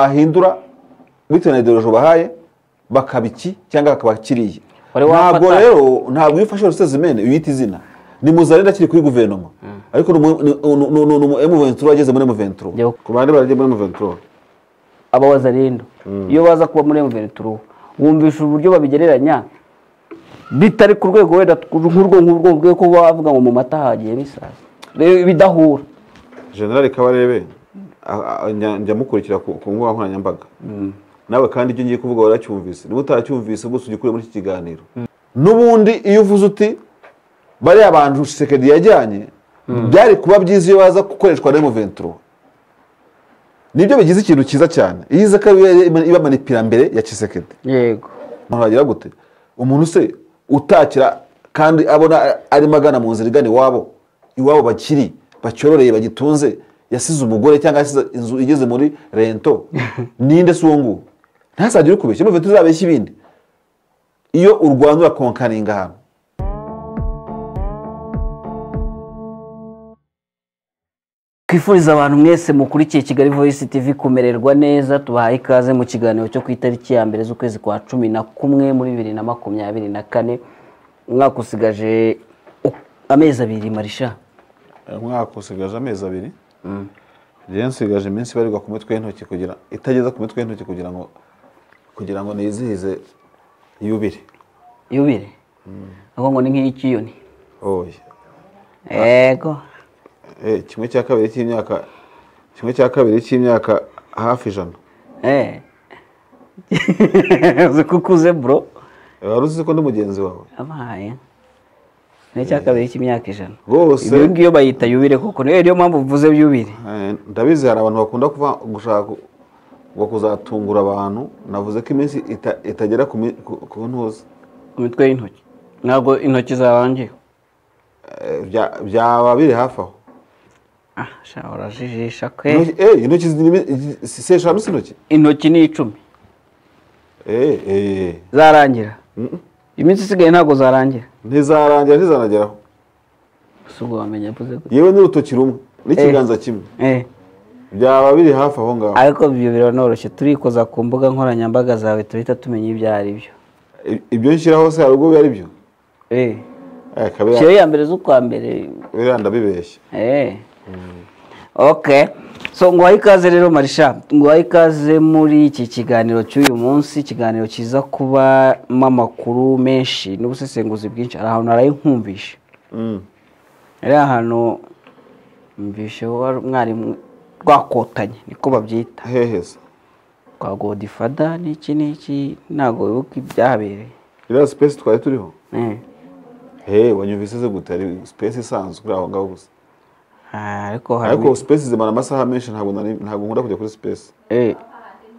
wahindura bitewe na ideoloji ubahaye bakaba iki cyangwa bakaba kiriya Wari wafata- ntabwo rero ntabwo iyo ufashe rusezimene uyita izina ni muzarenda akiri kuri guverinoma ariko ni umu- ni- ni- ni- ni umu emuventuro wageze muri emuventuro Yo. ku bandi baragiye muri emuventuro aba wazarendo iyo baza kuba muri mvenituru wumvisha uburyo babigereranya bitari ku rwego wenda nk'urwo ngurwo rwo kuba bavuga ngo mu mata hagiyemo isazi Rero bidahura generale kabarebe a- a- njya njya mukurikira ku ku mbuga nkoranyambaga nawe kandi ibyo ngiye kuvuga waracyumvise niba utaracyumvise ubwo ujya ukure muri iki kiganiro n'ubundi iyo uvuze uti bariya bantu shisekedi yajyanye byari kuba byiza iyo baza gukoreshwa na muventuro nibyo bigize ikintu cyiza cyane iyo iza ikaba iba- iba manipirambere ya shisekedi yego umuntu wagira gute umuntu se utakira kandi abona arimo agana mu nzira igana iwabo iwabo bakiri bacyororeye bagitunze yasize umugore cyangwa yasize inzu igeze muri rento ninde si uwo nguwo ntasagire ukubeshya muve tuzabeshya ibindi iyo urwanda urakonkaringa ahantu twifuriza abantu mwese mukurikiye kigali voice tv kumererwa neza tubahaye ikaze mu kiganiro cyo ku itariki ya mbere z'ukwezi kwa cumi na kumwe muri bibiri na makumyabiri na kane umwaka usigaje u- amezi abiri marisha umwaka usigaje amezi abiri rero nsigaje iminsi ibarirwa ku mitwe y'intoki kugira itageza ku mitwe y'intoki kugira ngo kugira ngo nizihize yubire yubire ahubwo ngo ni nk'iy'ikiyoni oya yego Eh, kimwe cya kabiri cy'imyaka kimwe cya kabiri cy'imyaka hafi ijana Eh. uzi ko ukuze bro wari uzi ko ndi mugenzi wawe abaye ni cya kabiri cy'imyaka ijana Rwose. ibyo ngiyo bayita yubire kuko niyo niyo mpamvu uvuze yubire Eh, ndabizi hari abantu bakunda kuva gushaka ku- ngo kuzatungura abantu navuze ko iminsi ita- itagera ku mi- ku ku ntuza ku mitwe y'intoki ntabwo intoki zabangiye Eh, bya- byaba biri hafi aho ah sha urajijisha kwe Intoki- eh, intoki zirimo- si si eshanu si intoki intoki ni icumi Eh, eh, zarangira mm, iminsi isigaye ntabwo zarangira ntizarangira ntizanageraho gusa ubwo wamenya mvuze gute yewe n'urutoki rumwe n'ikiganza kimwe eh byaba biri hafi aho ngaho ariko ibyo biranoroshye turikoza ku mbuga nkoranyambaga zawe tuhita tumenya ibyo ari byo I- ibyo nshyiraho se hari ubwo biba ari byo eh Eh, kabira- shyiraho iya mbere z'ukwa mbere biriya ndabibeshya Eh. Okay. So nguhaye ikaze rero Marisha, nguhaye ikaze muri iki kiganiro cy'uyu munsi, ikiganiro kiza kubamo amakuru menshi n'ubusesenguzi bwinshi, hari ahantu narayikumvisha. Mm. Hari ahantu mvishe mwarimu rwakotanye niko babyita hehe se kwa Godfather n'iki n'iki ntago wibuka ibyahabereye iriya sipesi twari turiho Eh. he wanyumvise ze gute hari sipesi isanzwe uri aho ngaho gusa Ah, ariko ariko hari sipesi zimara amasaha menshi ntabwo nari- ntabwo nkunda kujya kuri sipesi eh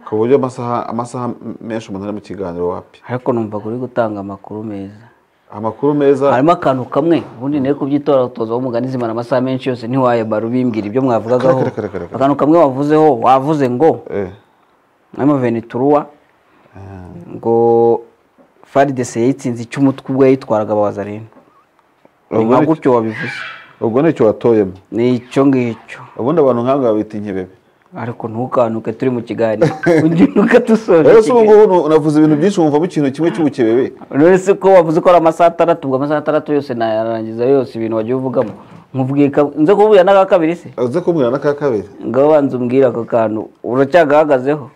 ku buryo amasaha amasaha menshi umuntu ari mu kiganiro wapi ariko numva uri gutanga amakuru meza. amakuru meza harimo akantu kamwe ubundi nayo kubyitora utoza w'umugani zimara amasaha menshi yose ntiwayamara ubimbwira ibyo mwavugagaho Kare, kare, kare, kare. akantu kamwe wavuzeho wavuze ngo Eh, mwami venituruwa ngo faridese yayitsinze icy'umutwe ubwo yayitwaraga abawazarene ni ubwo nka ni- gutyo wabivuze ubwo nicyo watoyemo ni icyo ngicyo ubundi abantu nk'aba babita inkebebe ariko ntukanuke turi mu kiganiro ugiye dusoje rero se ubu ikiganiro. ngubu nu- navuze ibintu byinshi wumvamo ikintu kimwe cy'ubukebebe none se ko wavuze ko ari amasaha atandatu ubwo amasaha atandatu yose nayarangiza yose ibintu wagiye uvugamo nkubwiye ka- nze kubwira n'aka kabiri se aze kumbwira na ka kabiri ngaho banza umbwire ako kantu uracyagahagazeho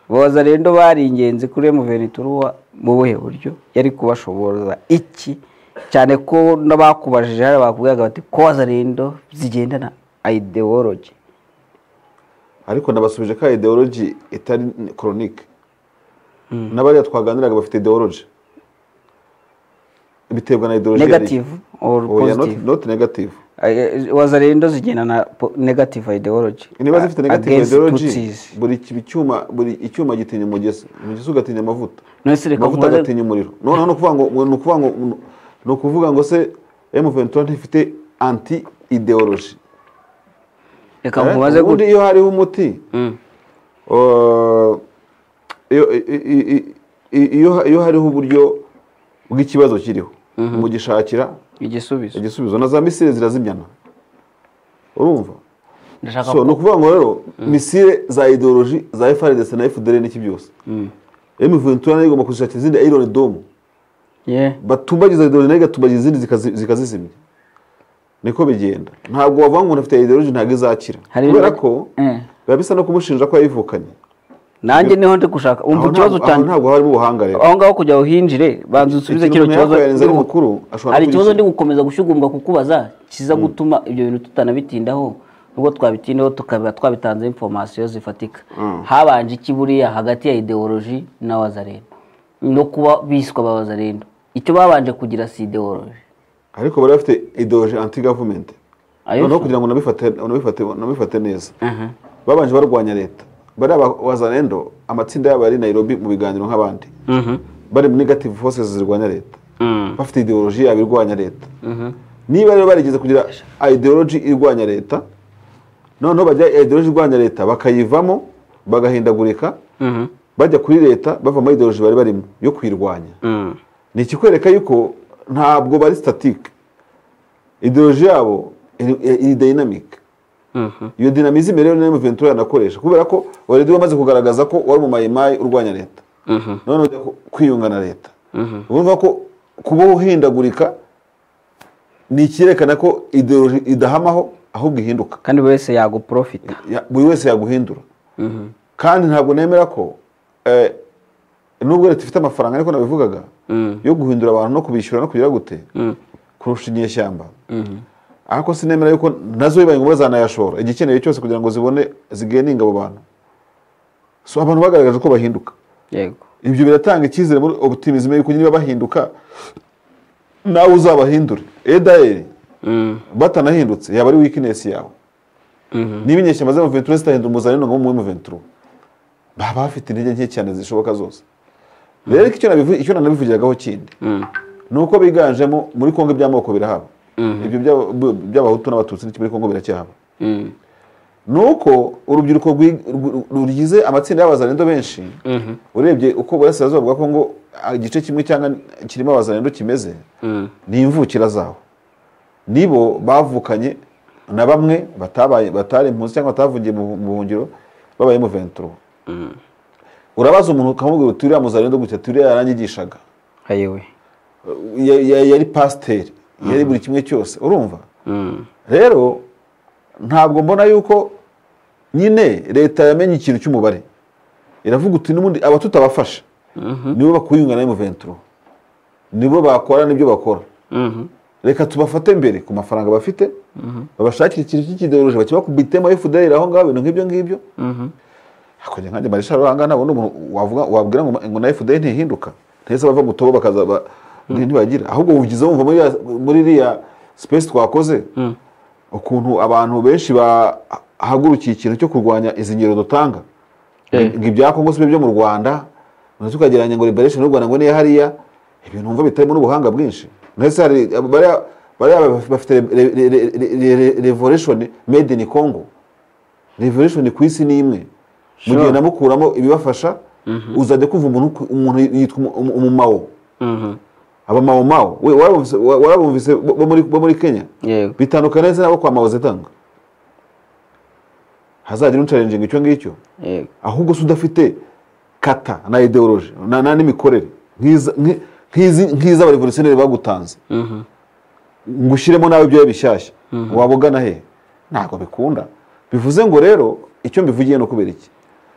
boza rero bari ingenzi kuri muverinituruwa mu buhe buryo yari kubashoboza iki cyane ko n'abakubajije hari bakubwiraga bati koza rero zigendana ideology ariko nabasubije ka ideoloji itari koronike n'abariya twaganiraga bafite ideoloji biterwa na ideoloji negative or positive noti negative waza rero zigendana po- negative ideology niba zifite negative against ideoloji Tutsis. buri ki- icyuma buri icyuma gitinya umugezi umugezi ugatinya amavuta None se reka amavuta nkubaze- agatinya umuriro noneho ni ukuvuga ngo ni ukuvuga ngo ni ukuvuga ngo se M23 ntifite anti ideoloji reka mubaze ubundi gutya iyo hariho umuti Mm. Uh, iyo i- i- i- iyo- iyo hariho uburyo bw'ikibazo kiriho mugishakira igisubizo igisubizo na za misile zirazimyana urumva ndashaka so ni ukuvuga ngo rero misile za ideoloji za FRDC na FDL n'iki byose emuventura nayo igomba kuzishakira izindi iron dome ye batumbagiza ideoloji nayo igatumbagiza izindi zikazi- zikazizimya niko bigenda ntabwo wavuga ngo umuntu afite ideoloji ntabwo izakira Hari kubera ibibazo- ko Eh. biba bisa no kumushinja ko yayivukanye nanjye niho ndi gushaka Aho umva ikibazo ntabwo- aho cyanjye ntabwo harimo ubuhanga rero aho ngaho kugira ngo uhinjire banza usubize Ikintu kino umuntu kibazo yakohereza ari Ndimo- mukuru, ashobora hari kuba ikibazo yishyura. ndi gukomeza gushyugumbwa kukubaza kiza gutuma ibyo bintu tutanabitindaho nubwo twabitindaho tukaba twabitanzeho informasiyo zifatika habanje iki buriya hagati ya ideoloji n'abazarendo no kuba biswa abazarendo icyo babanje kugira si ideoloji ariko bari bafite ideoloji anti government Ayo noneho se. kugira ngo unabifate unabifate- unabifate neza Aha. babanje barwanya leta bari abazarendo amatsinda yabo yari i nairobi mu biganiro nk'abandi Mhm. bari mu negative forces zirwanya leta Mm. bafite ideoloji yabo irwanya leta Mhm. niba rero barigeze kugira ideoloji irwanya leta noneho bajya ideoloji irwanya leta bakayivamo bagahindagurika Mhm. bajya kuri leta bava muri ideoloji bari barimo yo kuyirwanya Mm. ni ikikwereka yuko ntabwo bari statike ideoloji yabo iri- iri dayinamike Mhm. iyo dinamizime rero niyo Ventura yanakoresha kubera ko waredi wamaze kugaragaza ko wari umumayimayi urwanya leta Mhm. none ujya ku- kwiyunga na leta Mhm. urumva ko kuba uhindagurika ni icyerekana ko ideoloji idahamaho ahubwo ihinduka kandi buri wese yaguprofita Ya- buri wese yaguhindura Mhm. kandi ntabwo nemera ko eh, nubwo leta ifite amafaranga ariko nabivugaga Mm. yo guhindura abantu no kubishyura no kugira gute Mm. kurusha inyeshyamba Mhm. ariko sinemera yuko nazo bibaye ngombwa zanayashora igikenewe cyose kugira ngo zibone zigeninga abo bantu so abantu bagaragaje ko bahinduka yego ibyo biratanga icyizere muri optimism yuko niba bahinduka nawe uzabahindure edaeli Mm. batanahindutse yaba ari weakness yawe Mhm. niba inyeshyamba z'amaventura zitahindura umuzanino ngo mube muventura baba bafite intege nke cyane zishoboka zose rero icyo nabivu- icyo nanabivugiragaho kindi Mm. ni uko biganjemo muri kongo iby'amoko birahaba ibyo by'aba- by'abahutu n'abatutsi n'iki muri kongo biracyahaba Mm. ni uko urubyiruko rwi- rw- rugize amatsinda y'abazarendo benshi Mhm. urebye uko burasirazuba bwa kongo ah, igice kimwe cyangwa kirimo abazarendo kimeze Mm. ni imvukira zaho nibo bavukanye na bamwe batabaye batari impunzi cyangwa batavungiye mu mu buhungiro babaye mu venturo urabaza umuntu ukamubwira uti uriya muzarendo gutya ati uriya yaranyigishaga ayewe Ya- ya- yari pasiteri yari buri kimwe cyose urumva Mm. rero ntabwo mbona yuko nyine leta yamenye ikintu cy'umubare iravuga uti n'ubundi abatutabafasha nibo bakuyunga na muventuro nibo bakora n'ibyo bakora Mhm. reka tubafate mbere ku mafaranga bafite babashakire ikintu cy'ikideoloji bakibakubitemo FDL aho ngaho ibintu nk'ibyo ngibyo Mhm. hakonye nkanjye marisha ruhanga ntabona umuntu wavuga wabwira ngo ngo na FDL ntihinduka ntese bava mu tobo bakaza ba- nti- ntibagira ahubwo wugize wumva muri ya- muri iriya space twakoze ukuntu abantu benshi bahagurukiye ikintu cyo kurwanya izi ngero dutanga Eh. ngo ibya Kongo si byo byo mu Rwanda ngo tukagereranya ngo liberation y'u Rwanda ngo niyo hariya ibintu numva bitarimo n'ubuhanga bwinshi ndetse hari bariya bariya bafite re- re- re- re- re- re- revolution made in Congo revolution ku isi ni imwe mu gihe Sure. namukuramo ibibafasha uzajya kumva umuntu umuntu yitwa umu- umumawo Mhm. abamawomawo we warabumvise- wa- warabumvise bo bo muri bo muri Kenya yego bitandukana neza n'abo kwa Mao Zedong hazagira uncarenjinga icyo ngicyo yego ahubwo se udafite kata na ideoloji na, na n'imikorere nk'iza- nki- nk'izi nk'iz'abarevolutioneri bagutanze Mhm. ngo ushyiremo nawe ibyawe bishyashya waba ugana he ntabwo bikunda bivuze ngo rero icyo mbivugiye no kubera iki ariko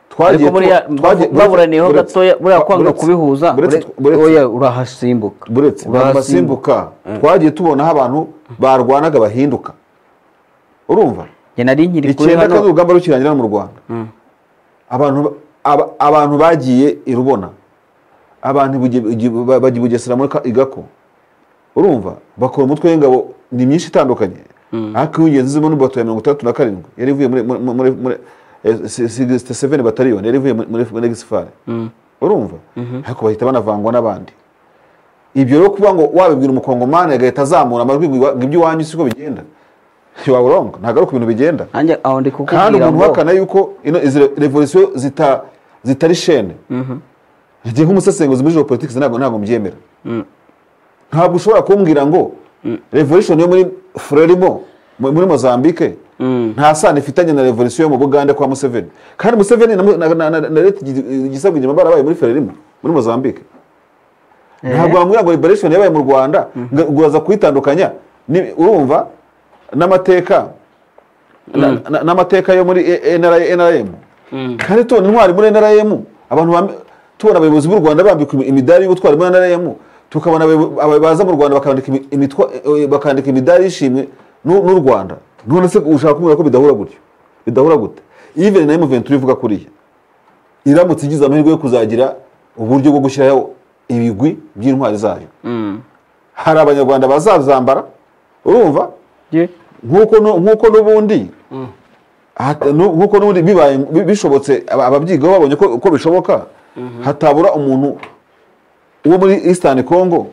twagiye buriya tu- twagiye- baburaneyeho buretse- gatoya buriya kwanga buretse- kubihuza buretse- ure- buretse- oya urahasimbuka buretse basimbuka twagiye tubonaho abantu barwanaga bahinduka urumva njye nari nkiri kuri icyenda kandi hano urugamba rukirangira no mu rwanda abantu ba- aba- abantu bagiye i rubona abantu i Buge- Buge- ba- bajya i bugesera muri Ka- igako urumva bakora umutwe w'ingabo ni myinshi itandukanye ariko uw'ingenzi izimo ni bato ya mirongo itandatu na karindwi yari ivuye muri muri- muri muri sigisite seveni batariyoni yari ivuye muri- muri muri gisifari urumva ariko bahita banavangwa n'abandi ibyo rero kuba ngo wabibwira umukongomani agahita azamura amajwi ngo iwa- ngo iby'iwanyu siko bigenda waba urongo ntabwo ari uko ibintu bigenda nanjye aho kandi ndi kukubwira umuntu ngo uhakana yuko ino izi revolisiyo zita zitari shene igihe nk'umusesenguzi muri geopolitics ntabwo ntabwo mbyemera ntabwo ushobora kumbwira ngo revolution yo muri frelimo mu- muri mozambique nta sano ifitanye na revolisiyo yo mu bugande kwa museveni kandi museveni na, na, na, na, na leta igisabwa inyuma barabaye muri fererimo muri mozambique ntabwo wambwira ngo liberation yabaye mu rwanda ngo uraza kuyitandukanya ni- urumva n'amateka na- na- n'amateka yo muri E- NRI nrm kandi tubona intwari muri nrm abantu bambe- tubona abayobozi b'u rwanda bambikwa imidari y'ubutwari muri nrm tukabona abayobo- aba- baza mu rwanda bakandika imi- imitwa- eh, bakandika imidari y'ishimwe n'u n'u rwanda none se ushaka kumubwira ko bidahura gutyo bidahura gute even na m23 ivuga kuriya iramutse igize amahirwe yo kuzagira uburyo bwo gushyiraho ibigwi by'intwari zayo hari abanyarwanda bazazambara urumva nk'uko nu- nk'uko n'ubundi hata- nu- nk'uko n'ubundi bibaye bi- bishobotse aba- ababyigaho babonye ko ko bishoboka hatabura umuntu wo muri eastern congo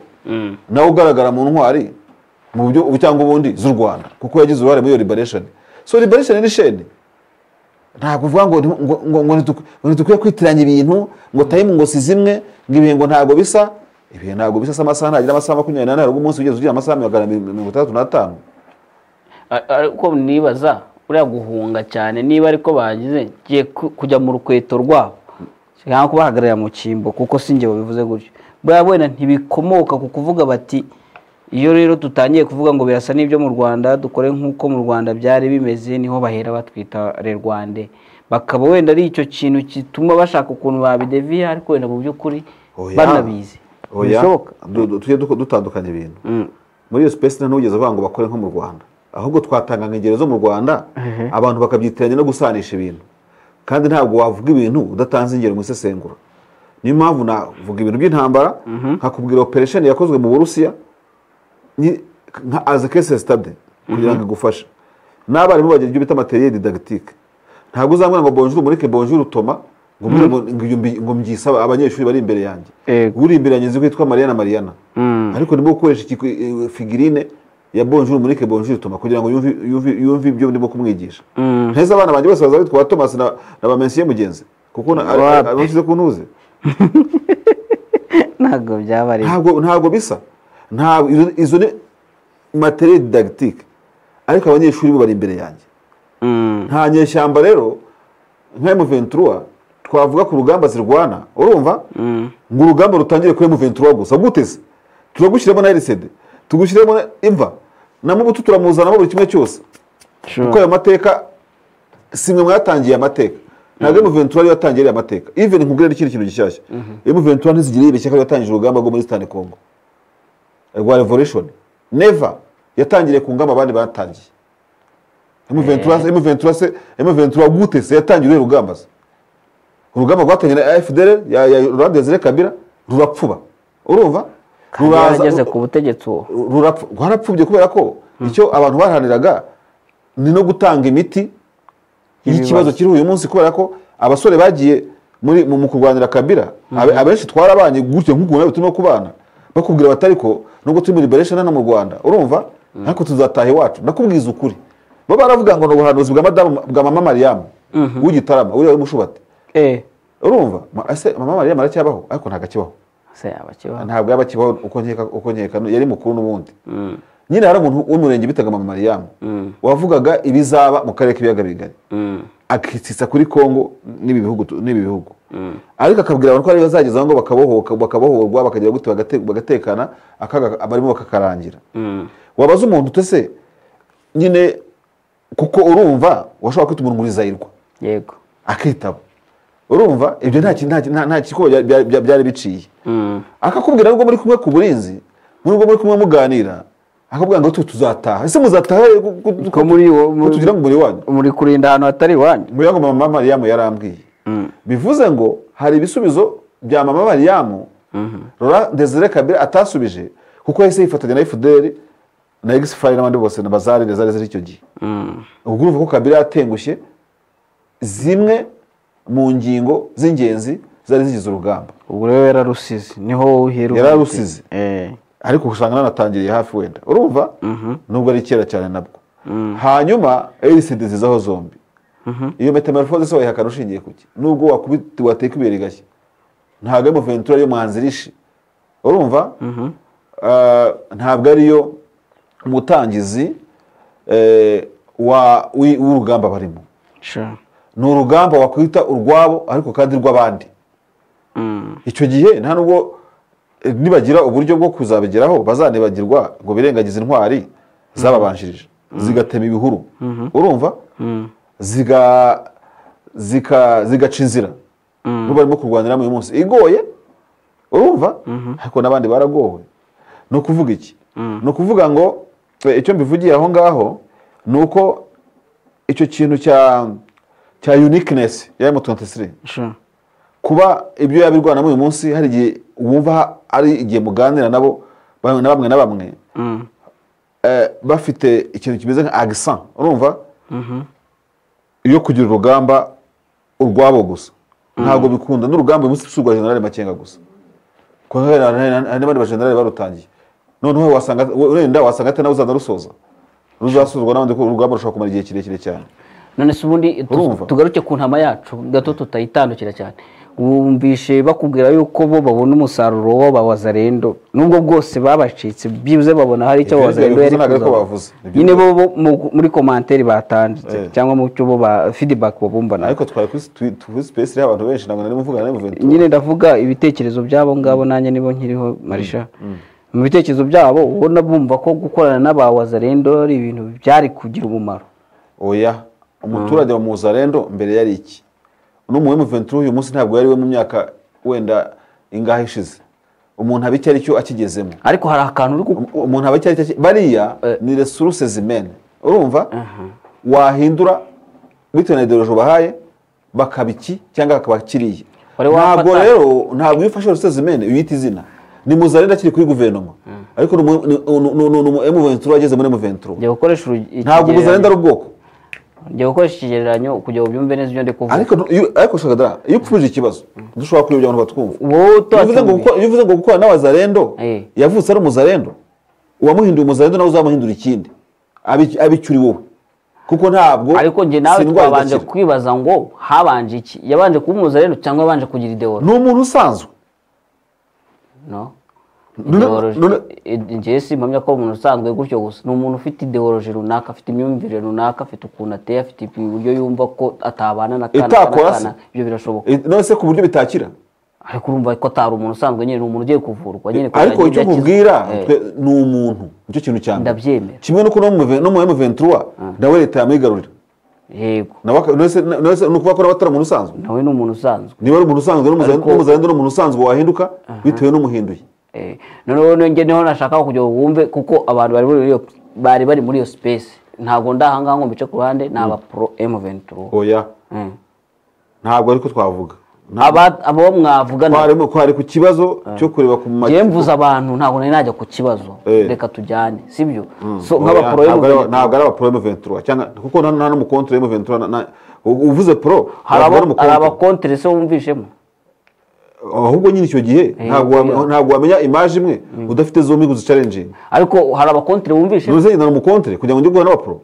nawe ugaragara mu ntwari mu buryo ubu cyangwa ubundi z'u rwanda kuko yagize uruhare muri iyo liberation so liberation ni sheni ntabwo uvuga ngo ngo- ngo ngo ntituk- ngo ntitukwiye kwitiranya ibintu ngo tayimu ngo si zimwe ngo ibihe ngo ntabwo bisa ibihe ntabwo bisa se amasaha ntagira amasaha makumyabiri n'ane haruguru umunsi ugeze ugira amasaha magana abiri mirongo itandatu n'atanu A- ariko nibaza uriya guhunga cyane niba ariko bagize ngiye ku- kujya mu rukweto rwabo cyangwa kubahagararira mu cyimbo kuko si njye bivuze gutyo buriya wenda ntibikomoka ku kuvuga bati iyo rero tutangiye kuvuga ngo birasa n'ibyo mu rwanda dukore nk'uko mu rwanda byari bimeze niho bahera batwita rwande bakaba wenda ari icyo kintu gituma bashaka ukuntu babideviya ariko wenda mu by'ukuri Oya. banabizi Oya, bishoboka du- du- tujye duko- dutandukanya ibintu Mm. muri iyo space nta n'uwigeze avuga ngo bakore nko mu rwanda ahubwo twatanga nkengero zo mu rwanda abantu bakabyitiranya no gusanisha ibintu kandi ntabwo wavuga ibintu udatanze ingero mu isesengura niyo mpamvu navuga ibintu by'intambara nkakubwira operation yakozwe mu burusiya ni- nka aze kese stade kugira ngo igufashe n'abarimu bagira ibyo bita materiel didactique ntabwo uzambwira ngo bonjour mureke bonjour toma ngo mbwire ngo- ngo iyo mbi- ngo mbyisaba abanyeshuri bari imbere yanjye Yego. uri imbere yanjye nzi ko yitwa mariana mariana ariko ndimo gukoresha iki- eh, figurine ya bonjour mureke bonjour toma kugira ngo yumve yumve- yumve ibyo ndimo kumwigisha ntese abana banjye bose bazabitwa ba thomas na na ba mensiye mugenzi kuko na- Wapi. ari- arushyize ku ntuze ntabwo byaba ari ntabwo ntabwo bisa ntabwo izo- izo ni materiel didactique ariko abanyeshuri bo bari imbere yanjye Mm. nta nyeshyamba rero nka M23 twavuga ku rugamba zirwana urumva ngo urugamba rutangire kuri M23 gusa guteze turagushyiramo na RCD tugushyiremo na imva na mubutu turamuzanamo buri kimwe cyose Sure. kuko ayo mateka si mwe mwatangiye amateka ntabwo M23 ariyo yatangiye ariya mateka even nkubwire n'ikindi kintu gishyashya M23 ntizigire yibeshya ko yatangije urugamba rwo muri Eastern Congo rwa revolution never yatangiriye ku ngamba abandi batangiye M23 M23 se M23 gute se yatangiye uruhe rugamba se urugamba rwatangiye na FDL ya ya Laurent Desire Kabila rurapfuba urumva yarageze ku butegetsi uwo rurapfu- rwarapfubye kubera ko icyo abantu baharaniraga ni no gutanga imiti y'ikibazo kiri uyu munsi kubera ko abasore bagiye muri mu mu kurwanira kabira abe- abenshi twarabanye gutyo nk'ukuntu nawe turimo kubana bakubwira bati ariko nubwo turi muri liberation hano mu rwanda urumva ariko tuzataha iwacu ndakubwiza ukuri bo baravuga ngo ni ubuhanuzi bwa madamu bwa mama mariyamu w'igitarama uriya w'umushubati eh urumva Ma- ese mama mariyamu aracyabaho ariko ntabwo akibaho se abakibaho ntabwo yaba akibaho uko nkeka uko nkeka yari mukuru n'ubundi nyine hari umuntu w'umurenge bitaga mama mariyamu wavugaga ibizaba mu karere k'ibiyaga bigari akitsitsa kuri Kongo n'ibi bihugu tu- n'ibi bihugu ariko akabwira abantu ko ari bazagezaho ngo bakabohoka bakabohorwa bakagira gute bagate- bagatekana akaga abarimo bakakarangira wabaza umuntu utese nyine kuko urumva washobora kwita umuntu muri zayirwa yego akitaba urumva ibyo nta ki- nta ki- nta- nta kikuba bya- bya- bya- byari biciye akakubwira nubwo muri kumwe ku burinzi nubwo muri kumwe muganira akakubwira ngo tu- tuzataha ese muzataha ku- ku- ku- ko muri wo ko tugira ngo umubiri wanyu muri kurinda ahantu hatari iwanyu ngo yangu mama mariyamu yarambwiye bivuze ngo hari ibisubizo bya mama mariyamu rora desire kabira atasubije kuko yahise yifatanya na efuderi na egisifari n'abandi bose na bazari na zari ziri icyo gihe ubwo urumva ko kabira yatengushye zimwe mu ngingo z'ingenzi zari zigize urugamba ubwo rero yararusize niho wowe uhera uvuga Yararusize. uti, eh ariko usanga nanatangiriye hafi wenda urumva nubwo ari kera cyane nabwo hanyuma erisidi zizaho zombi iyo metamorphose se wayihakana ushingiye ku ki nubwo wakubiti wateka ibuye rigashya ntabwo ari muventura yo mwanzirishi urumva Ah, ntabwo ariyo umutangizi eh, wa- wi- w'urugamba barimo sure. ni urugamba wakwita urwabo ariko kandi rw'abandi Mm. icyo gihe nta nubwo eh, nibagira uburyo bwo kuzabigeraho bazanibagirwa ngo birengagize intwari zababanjirije zigatema ibihuru urumva ziga zika zigaca inzira n'ubu barimo kurwanira uyu munsi igoye urumva ariko n'abandi baragowe ni ukuvuga iki ni ukuvuga ngo eh, icyo mbivugiye aho ngaho ni uko icyo kintu cya cya uniqueness ya M23 Sure. kuba ibyo yabirwanamo uyu munsi hari igihe wumva ari igihe muganira nabo bamwe na bamwe na bamwe Mm. eh, bafite ikintu kimeze nka accent urumva yo kugira urugamba urwabo gusa ntabwo bikunda n'urugamba uyu munsi si urwa generale makenga gusa kuko hari hari- hari n'abandi bajenerali barutangiye noneho wasanga urenda wasanga ati nawe uzanarusoza ruzasuzwa n'abandi kuko urugamba rushobora kumara igihe kirekire cyane none se ubundi tu- Urumva? tugaruke ku ntama yacu gato tutayitandukira cyane wumvishe bakubwira yuko bo babona umusaruro w'abawazarendo nubwo bwose babacitse byibuze babona hari icyo Ibyo abawazarendo bivuze yari ntabwo ariko kuzaba. bavuze. Ibyo nyine bo bo mu- muri komantere batanditse Eh. cyangwa mu cyo bo ba feedback babumbana ariko twari kuri twi- kuri space iriho abantu benshi ntabwo nari muvugana nari muventura nyine ndavuga ibitekerezo byabo ngabo nanjye nibo nkiriho marisha mu bitekerezo byabo ubona bumva ko gukorana n'abawazarendo ari ibintu byari kugira umumaro oya umuturage wa muzarendo mbere yari iki n'umuwe muventuri uyu munsi ntabwo yari we mu myaka wenda ingahe ishize umuntu aba icyo ari cyo akigezemo ariko hari akantu uri gu- Um- umuntu aba icyo ari cyo aki- bariya ni resuruse zimene urumva wahindura bitewe na ideoloji ubahaye bakaba iki cyangwa bakaba kiriya Wari wafata- ntabwo rero ntabwo iyo ufashe resuruse zimene uyita izina ni muzarendo akiri kuri guverinoma ariko ni umu- ni- ni- ni- ni umu muventuri wageze muri muventuri jya gukoresha urugi- ntabwo ikigereranyo. muzarendo ari ubwoko jya gukoresha ikigereranyo kugira ngo ubyumve neza ibyo ndi kuvuga ariko ntu- iyo- ariko shakadara iyo upfubije ikibazo dushobora kuyobya abantu batwumva wowe Iyo uvuze ngo utacyumviye gukora- iyo uvuze ngo gukora n'abazarendo Eh. yavutse ari umuzarendo uwamuhinduye umuzarendo nawe uzamuhindura ikindi Abi- abicuri wowe kuko ntabwo ariko njye si nawe indwara twabanje idakira. kwibaza ngo habanje iki yabanje kuba umuzarendo cyangwa yabanje kugira ideolo ni umuntu usanzwe no None- Ideology- none- id- njye simpamya ko ari umuntu usanzwe gutyo gusa ni umuntu ufite ideoloji runaka afite imyumvire runaka afite ukuntu ateye afite uburyo yumva ko atabana na kana kana Itakora se. kana ibyo birashoboka Eh, none se ku buryo bitakira ariko urumva ko atari umuntu usanzwe nyine ni umuntu ugiye kuvurwa nyine kugira ariko ngo icyo akizwe. nkubwira Eh, twe- ni umuntu nicyo kintu cya mbere Ndabyemera. kimwe n'uko no mu no mu M23 nawe leta yamwigarurira yego nawe aka- none se- none se ni ukuvuga ko nawe atari umuntu usanzwe nawe ni umuntu usanzwe niba ari umuntu usanzwe n'umuzarendo Ariko- n'umuzarendo ni umuntu usanzwe wahinduka bitewe n'umuhinduye Eh, noneho nge niho nashaka kugira ngo wumve kuko abantu bari muri iyo bari bari muri iyo space ntabwo ndahangaha ngo mbice ku ruhande ni aba pro M23 oya Mm. ntabwo ariko twavuga Ntabwo- aba abo mwavugana twarimo- twari ku kibazo cyo kureba ku ma- ngewe mvuze abantu ntabwo nari najya ku kibazo Eh. reka tujyane sibyo so Oya, nk'aba pro ntabwo ari- M23 ntabwo ari abapro M23 cyangwa kuko nta nta n'umukontre M23 na- na- u- uvuze pro ntabwo ari hari abo- hari umukontre. abakontere se wumvishemo ahubwo nyine icyo gihe ntabwo wa- ntabwo wamenya image imwe udafite zombi ngo uzicarenjinge ariko hari abakontere wumvishemo ntuze na umukontre kugira ngo njye guhana abapro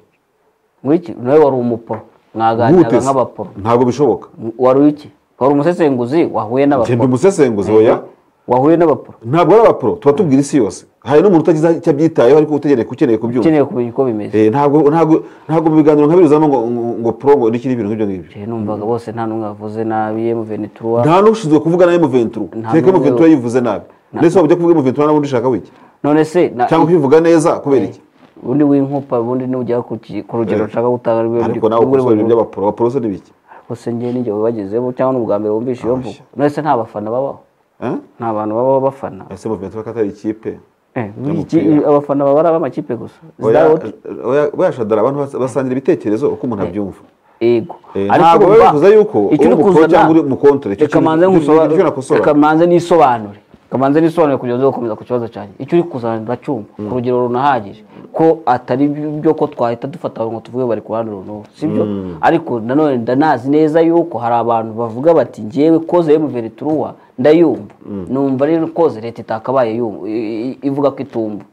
ngwiki nawe wari umuporo mwaganiraga Wute se? nk'abaporo ntabwo bishoboka wari iki wari umusesenguzi wahuye njye n'abaporo mbimusesenguze oya wahuye n'abaporo ntabwo ari abapro tuba tubwira isi yose hari n'umuntu utagize icyo abyitayeho ariko utegereye ukeneye kubyumva ukeneye kumenya uko bimeze Eh, ntabwo ntabwo ntabwo mu biganiro nka birizamo ngo ngo- ngo pro ngo n'ikindi bintu nk'ibyo ngibyo Jye numvaga bose nta n'umwe wavuze nabi emu venituruwa nta n'ushinzwe kuvuga na M23 Nta kereka n'umwe M23 yivuze nabi ndetse wajya kuvuga M23 n'ubundi ushaka wiki none se na- cyangwa ukivuga neza kubera iki ubundi w'inkupa ubundi n'ujya ku ki- ku rugero nshaka gutanga rwe ariko nawe ukosora ibintu by'abapro abapro se ni biki bose njye n'igihe bagezemo cyangwa n'ubwa mbere wumvishe iyo mvugo none se nta bafana babaho Eh? nta bantu babaho bafana ese M23 ko atari ikipe Eh, iki- abafana baba ari ab'amakipe gusa Is Oya- that what? oya- oya shadara abantu bas- basangira ibitekerezo uko umuntu abyumva yego Eh, Ariko ntabwo urumva, bivuze yuko icyo uri uri mu pro kuzana- cyangwa uri mu kontra, icyo reka kintu- manze icyo- icyo nkusobanure- kintu nakosora. reka manze nisobanure reka manze nisobanure kugira ngo uze gukomeza ku kibazo cyanjye icyo uri kuzana ndacyumva ku rugero runahagije ko atari byo ko twahita dufata abantu ngo tuvuge bari ku ruhande runaka sibyo ariko nanone ndanazi neza yuko hari abantu bavuga bati ngewe koze emuverituruwa ndayumva numva rero koze leta itakabaye yumva i- i- ivuga ko itumva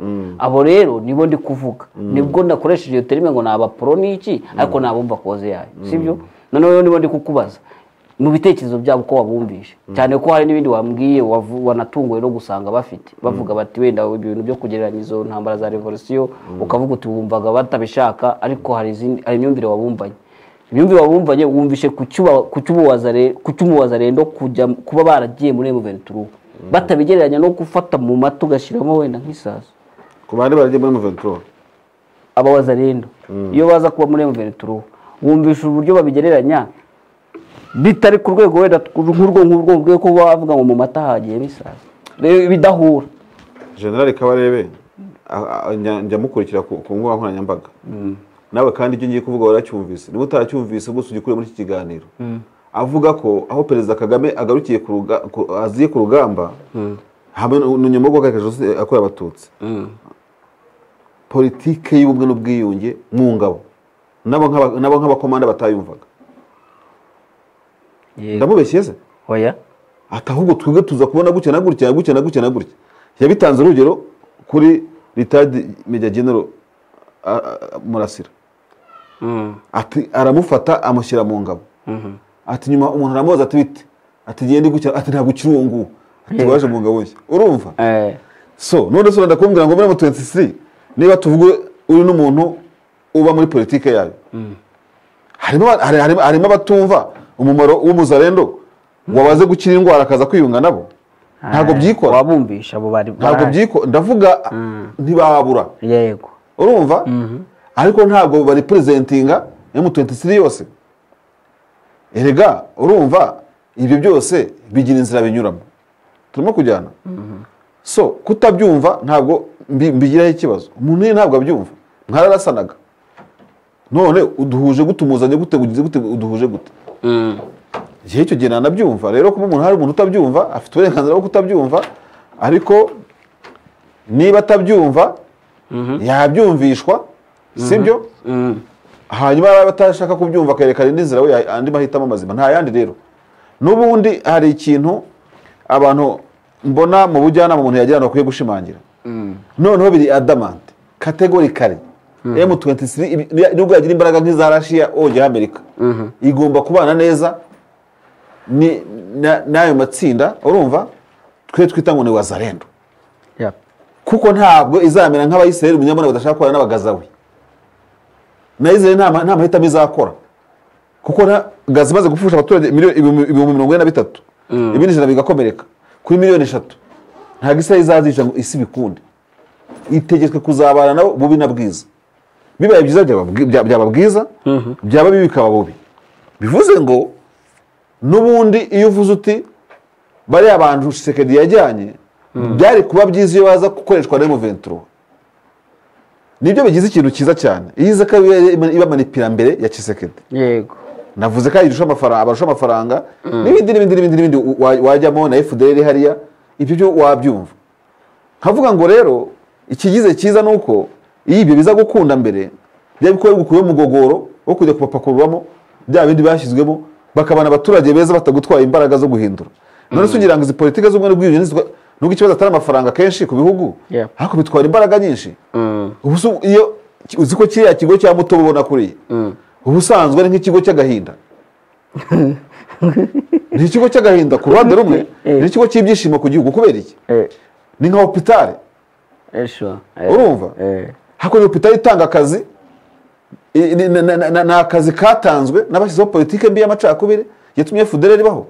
abo rero nibo ndi kuvuga nibwo nakoresheje iyo terime ngo ni abaporo ni iki ariko nabumva koze yayo sibyo noneho nibo ndi kukubaza mu bitekerezo byabo uko wabumvishe cyane ko hari n'ibindi wambwiye wavu- wanatunguwe no gusanga bafite bavuga bati wenda ibintu byo kugereranya izo ntambara za revolisiyo ukavuga uti wumvaga batabishaka ariko hari izindi- hari imyumvire wabumbanye imyumvire wabumbanye wumvishe ku cyuba- ku cy'umuwaza re- ku cy'umuwazarendo kujya kuba baragiye muri muventuru batabigereranya no gufata mu mata ugashyiramo wenda nk'isaso ku bandi baragiye muri muventuro abawaza rendo iyo baza kuba muri muventuru wumvisha uburyo babigereranya bitari ku rwego wenda tw- nk'urwo ngurwo rwo kuba bavuga ngo mu mata hagiye bisaza Rero bidahura generale kabarebe a- a- njya- njya mukurikira ku ku mbuga nkoranyambaga nawe kandi ibyo ngiye kuvuga waracyumvise niba utacyumvise gusa ujye ukure muri iki kiganiro avuga ko aho perezida kagame agarukiye ku ruga- ku- aziye ku rugamba hamwe nu- nu- nyuma yo guhagarika jenoside yakorewe abatutsi politike y'ubumwe n'ubwiyunge mu ngabo nabo nk'aba- nabo nk'abakomanda batayumvaga ndamubeshye se oya ati ahubwo twebwe tuza kubona gutya na gutya na gutya na gutya na gutya yabitanze urugero kuri ritadi meja genero a- a- murasira ati aramufata amushyira mu ngabo ati nyuma umuntu aramubaza ati bite ati genda gutya ati ntabwo ukiri uwo nguwo ati waje mu ngabo nshya urumva Eh, so none se ndakubwira ngo muri M23 niba tuvuge uri n'umuntu uba muri politike yayo harimo aba- hari- harimo- harimo abatumva umumaro w'umuzarendo wabaze gukira indwara akaza kwiyunga nabo ntabwo byikora wabumvisha abo bari ntabwo barahari. byikora ndavuga ntibabura yego urumva ariko ntabwo bari presentinga M23 yose erega urumva ibyo byose bigira inzira binyuramo turimo kujyana so kutabyumva ntabwo mbi- mbigiraho ikibazo umuntu ye ntabwo abyumva mwararasanaga none uduhuje gute umuzanye gute ugize gute uduhuje gute igihe icyo gihe nanabyumva rero kuba umuntu hari umuntu utabyumva afite uburenganzira bwo kutabyumva ariko niba atabyumva yabyumvishwa sibyo hanyuma yaba atashaka kubyumva akerekana indi nzira we ya- andi mahitamo mazima nta yandi rero n'ubundi hari ikintu abantu mbona mu bujyanama umuntu yagira bakwiye gushimangira noneho biri adamante kategori kare M23 ibi- nubwo yagira imbaraga nk'iza Russia ongera Amerika igomba kubana neza ni- na- n'ayo matsinda urumva twe twita ngo ni wazarendo Ya. kuko ntabwo izamera nk'abayisiraheli umunyamana badashaka gukorana n'abagazawe na israheli nta ma- nta mahitamo izakora kuko na- gaza imaze gupfusha abaturage miliyoni- ibihumbi ibihumbi mirongo ine na bitatu ibindi ijana bigakomereka kuri miliyoni eshatu ntabwo israheli izazica ngo isi bikunde itegetswe kuzabana nabo bubi na bwiza bibaye byiza byaba bwi- bya- byaba bwiza byaba bibi bikaba bubi bivuze ngo n'ubundi iyo uvuze uti bariya bantu shisekedi yajyanye byari kuba byiza iyo baza gukoreshwa na M23 nibyo bigize ikintu cyiza cyane iyo iza ko ibamara ipirambere ya shisekedi yego navuze ko ayirusha amafaranga abarusha amafaranga n'ibindi n'ibindi n'ibindi n'ibindi wa- wajyamo na FDL hariya ibyo byo wabyumva nkavuga ngo rero ikigize cyiza ni uko iyo ibyo biza gukunda mbere byaba bikuba bigukuye mu mugogoro wo kujya kubapakururamo bya bindi bashyizwemo bakabana abaturage beza batagutwaye imbaraga zo guhindura none se ugira ngo izi politike z'ubumwe n'ubwiyunge nizitwa- nubwo ikibazo atari amafaranga kenshi ku bihugu Yeah. ariko bitwara imbaraga nyinshi ubu se iyo uzi ko kiriya kigo cya mutobo ubona kuriya ubusanzwe ari nk'ikigo cy'agahinda ni ikigo cy'agahinda ku ruhande rumwe ni ikigo cy'ibyishimo ku gihugu kubera iki Eh, ni nka hopitale eh, sure. Eh, urumva eh, hakurya hopitale itanga akazi i- ni- na- na- na- ni akazi katanzwe n'abashyizeho politike mbi y'amacakubiri yatumye fudere ribaho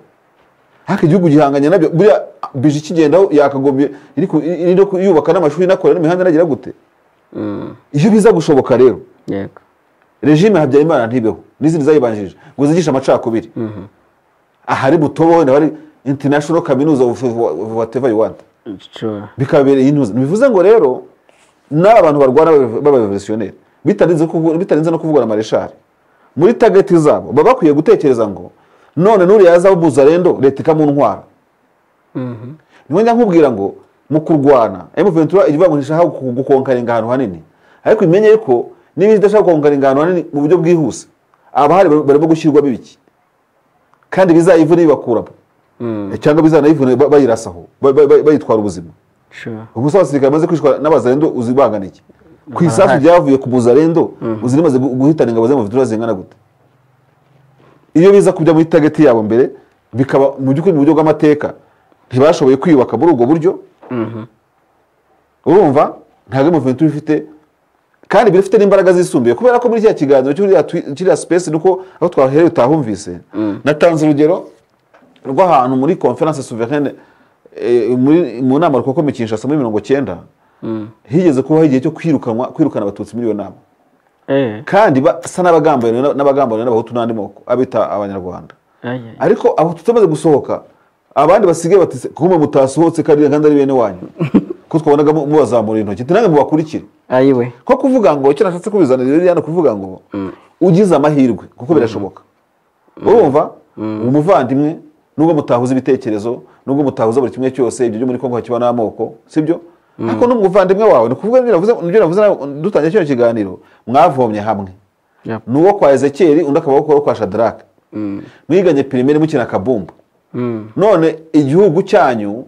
ariko igihugu gihanganye nabyo buriya bije ikigendaho yakagombye iri ku- iri no kuyubaka n'amashuri inakora n'imihanda inagira gute iyo biza gushoboka rero yego regime habyarimana ntibeho n'izindi zayibanjirije ngo zigishe amacakubiri ahari butobo wenda bari international kaminuza of of whatever you want sure. bikabereye intuza bivuze ngo rero n'aba bantu barwana b'abarevolutionneri bitarinze kuvu- bitarinze no kuvugwa na mareshari muri tageti zabo baba bakwiye gutekereza ngo none nuriya yazaba umuzarendo leta ikamuntwara niho njya nkubwira ngo mu kurwana M23 ivuga ngo ntishaka gu- gukonkaringa ahantu hanini ariko imenye ko niba idashaka gukonkaringa ahantu hanini mu buryo bwihuse abahari bar- barimo gushyirwamo ibiki kandi bizayivune bibakuramo cyangwa bizanayivune ba- bayirasaho ba- ba- ba- bayitwara ubuzima Sure. ubu se abasirikare bamaze kwicwa n'abazarendo uzi bangana iki ku isasu ryavuye ku muzarendo uzi rimaze gu- guhitana ingabo z'amavitura zingana gute iyo biza kujya muri tageti yabo mbere bikaba mu by'ukuri mu buryo bw'amateka ntibashoboye kwiyubaka muri ubwo buryo urumva ntabwo muventuri ifite kandi birafite n'imbaraga zisumbuye kubera ko muri kiriya kiganiro cy'uriya twi- kiriya sipesi nuko aho twahereye utahumvise natanze urugero rw'ahantu muri conference souveraine eh, muri- mu nama rukokome kinshasa muri mirongo cyenda higeze kubaho igihe cyo kwirukanwa kwirukana abatutsi muri iyo nama kandi basa n'abagambaniwe na- n'abagambaniwe n'abahutu n'andi moko abita abanyarwanda ariko abatutsi bamaze gusohoka abandi basigaye bati "Se, kumbe mutasohotse kandi kandi ari bene wanyu ko twabonaga mu- mubazamura intoki ati nange mubakurikire ayiwe ko kuvuga ngo icyo nashatse kubizanira rero yana kuvuga ngo ugize amahirwe kuko birashoboka urumva umuvandimwe nubwo mutahuza ibitekerezo nubwo mutahuza buri kimwe cyose ibyo byo muri kongo hakiba n'amoko sibyo ariko n'umuvandimwe wawe ni ukuvuga ibyo navuze ibyo navuze nawe dutangiye kino kiganiro mwavomye hamwe Yep. ni uwo kwa ezekiyeli undi akaba uwo kwa shadarake mwiganye pirimeri mukina kabumbu none igihugu cyanyu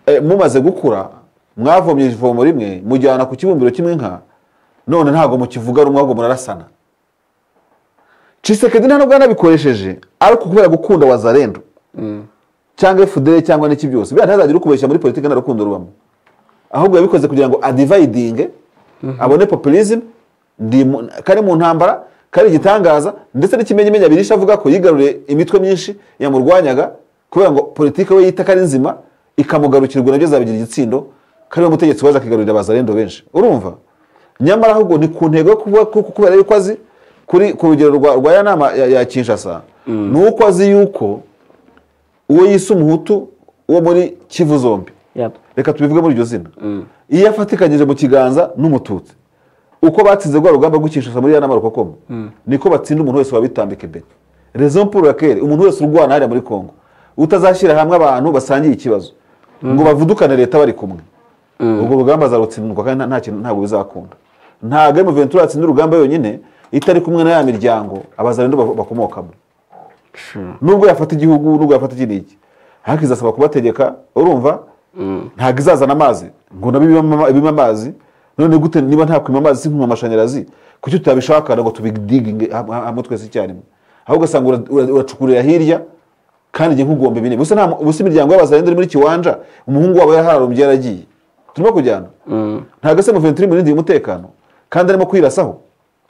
eh, mumaze gukura mwavomye ivomo rimwe mujyana ku kibumbiro cy'inka none ntabwo mukivuga rumwe ahubwo murarasana cisekedi nta nubwo yanabikoresheje ariko kubera gukunda wazarendo cyangwa fudere cyangwa n'iki byose biriya ntazagire ukubeshya muri politiki nta rukundo rubamo ahubwo yabikoze kugira ngo adivayidinge abone populism ndi mu- kari mu ntambara kari igitangaza ndetse n'ikimenyimenyi abirisha avuga ko yigaruriye imitwe myinshi yamurwanyaga kubera ngo politiki we yita ko ari nzima ikamugarukirwa nabyo azabigira igitsindo kariwe mutegetsi waje akigarurira abazarendo benshi urumva nyamara ahubwo ni ku ntego yo kuvuga ko ko kubera yuko azi kuri ku rugero rwa, rwa ya nama ya, ya kinshasa ni uko azi yuko uwo yise umuhutu wo muri kivu zombi Yep. reka tubivuge muri iryo zina iyo yafatikanyije mu kiganza n'umututsi uko batsinze rwa rugamba rwo Kinshasa muri ya nama rukokoma niko batsinda umuntu wese wabitambika imbere rezo pour laquelle umuntu wese urwana hariya muri congo utazashyira hamwe abantu basangiye ikibazo ngo bavudukane leta bari kumwe ubwo rugamba azarutsindwa kandi nta- nta kintu ntabwo bizakunda ntabwo ari muventura atsinda urugamba yonyine itari kumwe na ya miryango abazarendo bav- bakomokamo nubwo yafata igihugu nubwo yafata iki n'iki ariko izasaba kubategeka urumva ntabwo izazana amazi ngo nabo ibime ama- ibime amazi none gute niba nta kwima amazi si kwima amashanyarazi kuki tutabishaka ngo tubidiginge ham- ham- hamwe twese icyarimwe aho ugasanga ura- ura- uracukurira hirya kandi igihe nk'ugomba bine gusa nta mu- gusa imiryango y'abazarenda iri muri kiwanja umuhungu wabo yaraharumbye yaragiye turimo kujyana ntabwo se muventuri murindiye umutekano kandi arimo kwirasaho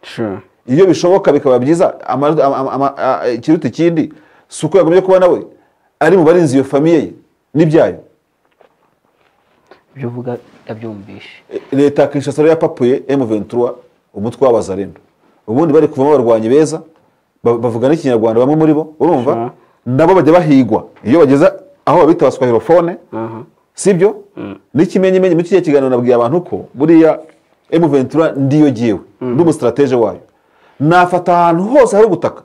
sure iyo bishoboka bikaba byiza ama- ama- ama- a- a- ikiruta ikindi si uko yagumye kuba nawe ari mu barinzi iyo famiye ye n'ibyayo ibyo uvuga yabyumvishe E, leta ya kinshasa rero yapapuye m23 umutwe w'abazarendo ubundi bari kuvamo abarwanyi beza ba- bavuga n'ikinyarwanda bamwe muri bo urumva nabo bajya bahigwa iyo bageze aho babita abaswahilofone sibyo n'ikimenyimenyi muri kiriya kiganiro nabwiye abantu ko buriya m23 ndiyo jyewe ndi umusitratege wayo nafata ahantu hose hari ubutaka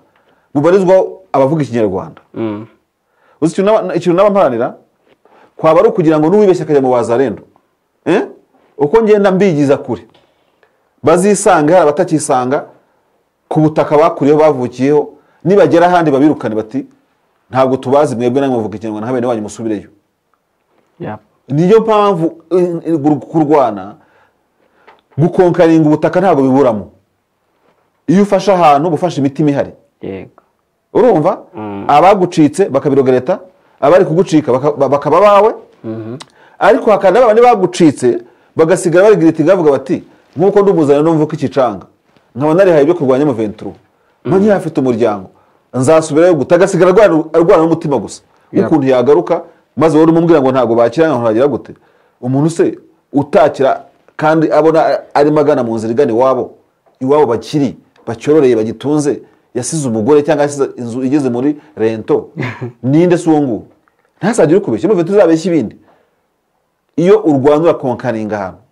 bubarizwaho abavuga ikinyarwanda uzi ikintu naba- ikintu naba mparanira kwaba ari ukugira ngo n'uwibeshya akajya mu bazarendo Eh? uko ngenda mbigiza kure bazisanga hari abatakisanga ku butaka bakuriyeho bavukiyeho nibagera ahandi babirukane bati ntabwo tubazi mwebwe namwe muvuga ikinyarwanda nka bene wanyu musubireyo yep. niyo mpamvu eh, eh, kurwana gukonkaringa ubutaka ntabwo biburamo iyo ufashe ahantu uba ufashe imitima ihari yego urumva abagucitse bakabiroga leta abari kugucika baka- bakaba bawe ariko hakana babandi bagucitse bagasigara barigiritinga bavuga bati nk'uko ndi umuzanano mvuka ikicanga nkaba narihaye ibyo kurwanya muventuro mba nkihafite umuryango nzasubirayo guta agasigara arwana- arwana n'umutima gusa n'ukuntu yagaruka maze wowe urumubwira ngo ntabwo bakira ngo ntibagira gute umuntu se utakira kandi abona arimo agana mu nzira igana iwabo iwabo bakiri bacyororeye bagitunze yasize umugore cyangwa yasize inzu igeze muri rento ninde si uwo nguwo ntazagire ukubeshya muventuro uzabeshya ibindi iyo urwanda urakonkaringa ahantu